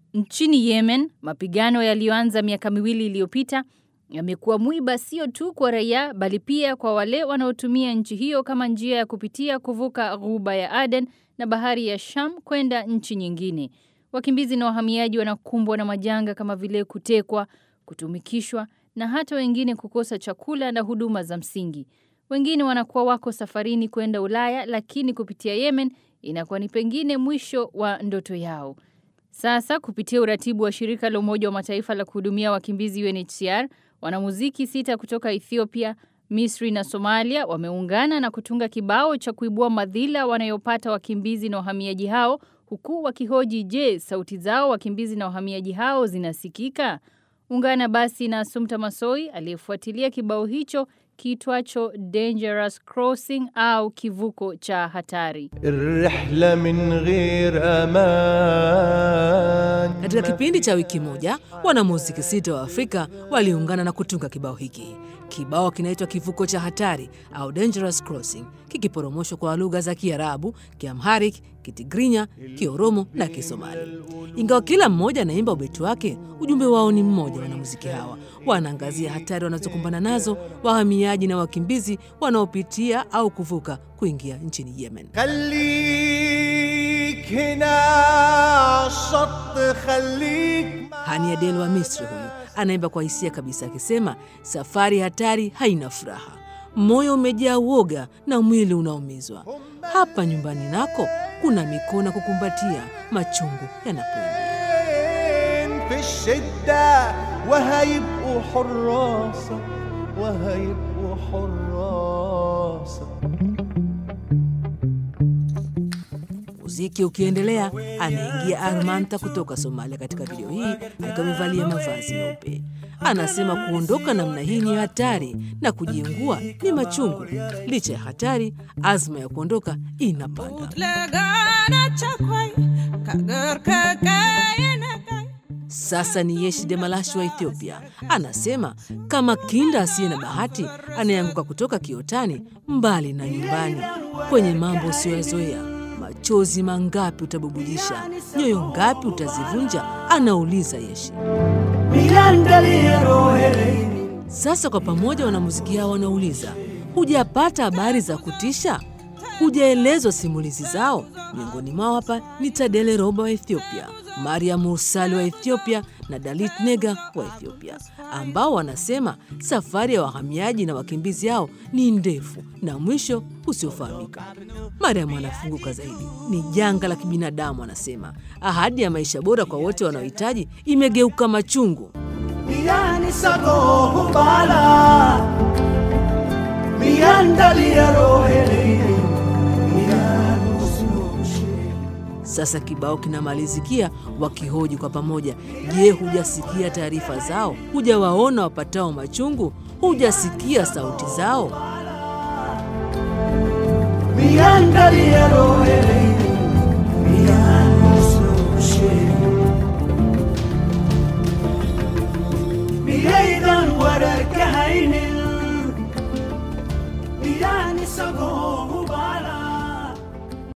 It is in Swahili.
Nchini Yemen, mapigano yaliyoanza miaka miwili iliyopita yamekuwa mwiba sio tu kwa raia bali pia kwa wale wanaotumia nchi hiyo kama njia ya kupitia kuvuka ghuba ya Aden na bahari ya Sham kwenda nchi nyingine. Wakimbizi na wahamiaji wanakumbwa na majanga kama vile kutekwa, kutumikishwa na hata wengine kukosa chakula na huduma za msingi. Wengine wanakuwa wako safarini kwenda Ulaya lakini kupitia Yemen inakuwa ni pengine mwisho wa ndoto yao. Sasa kupitia uratibu wa shirika la Umoja wa Mataifa la kuhudumia wakimbizi UNHCR, wanamuziki sita kutoka Ethiopia, Misri na Somalia wameungana na kutunga kibao cha kuibua madhila wanayopata wakimbizi na wahamiaji hao huku wakihoji je, sauti zao wakimbizi na wahamiaji hao zinasikika? Ungana basi na Sumta Masoi aliyefuatilia kibao hicho kiitwacho Dangerous Crossing au kivuko cha hatari. الرحلة من غير أمان Katika kipindi cha wiki moja, wanamuziki sita wa Afrika waliungana na kutunga kibao hiki. Kibao kinaitwa Kivuko cha Hatari au Dangerous Crossing, kikiporomoshwa kwa lugha za Kiarabu, Kiamharic, Kitigrinya, Kioromo na Kisomali. Ingawa kila mmoja anaimba ubeti wake, ujumbe wao ni mmoja. Wanamuziki hawa wanaangazia hatari wanazokumbana nazo wahamiaji na wakimbizi wanaopitia au kuvuka kuingia nchini Yemen. خليك هنا الشط خليك Hani Adel wa Misri huyu anaimba kwa hisia kabisa, akisema safari hatari haina furaha, moyo umejaa uoga na mwili unaumizwa. Hapa nyumbani nako kuna mikono kukumbatia machungu yanapoingia. في الشدة وهيبقوا حراسة وهيبقوا حراسة Muziki ukiendelea, anaingia Armanta kutoka Somalia katika video hii akiwa amevalia mavazi meupe. Anasema kuondoka namna hii ni hatari na kujiungua ni machungu. Licha ya hatari, azma ya kuondoka inapanda. Sasa ni Yeshi Demalashi wa Ethiopia anasema kama kinda asiye na bahati anayeanguka kutoka kiotani mbali na nyumbani, kwenye mambo usiyoyazoea. Machozi mangapi utabubujisha, nyoyo ngapi utazivunja? Anauliza Yeshi. Sasa kwa pamoja wanamuziki hao wanauliza, hujapata habari za kutisha? Hujaelezwa simulizi zao? Miongoni mwao hapa ni Tadele Roba wa Ethiopia, Maria Mursali wa Ethiopia na Dalit Nega wa Ethiopia, ambao wanasema safari ya wahamiaji na wakimbizi hao ni ndefu na mwisho usiofahamika. Mariam anafunguka zaidi, ni janga la kibinadamu. Anasema ahadi ya maisha bora kwa wote wanaohitaji imegeuka machungu. Miyani sago bala Miyandali ya rohele Miyani usioshe Sasa kibao kinamalizikia wakihoji kwa pamoja, je, hujasikia taarifa zao? Hujawaona wapatao machungu? Hujasikia sauti zao? Miyandali ya rohele Miyani usioshe Miyaidan wararka haynil Miyani sago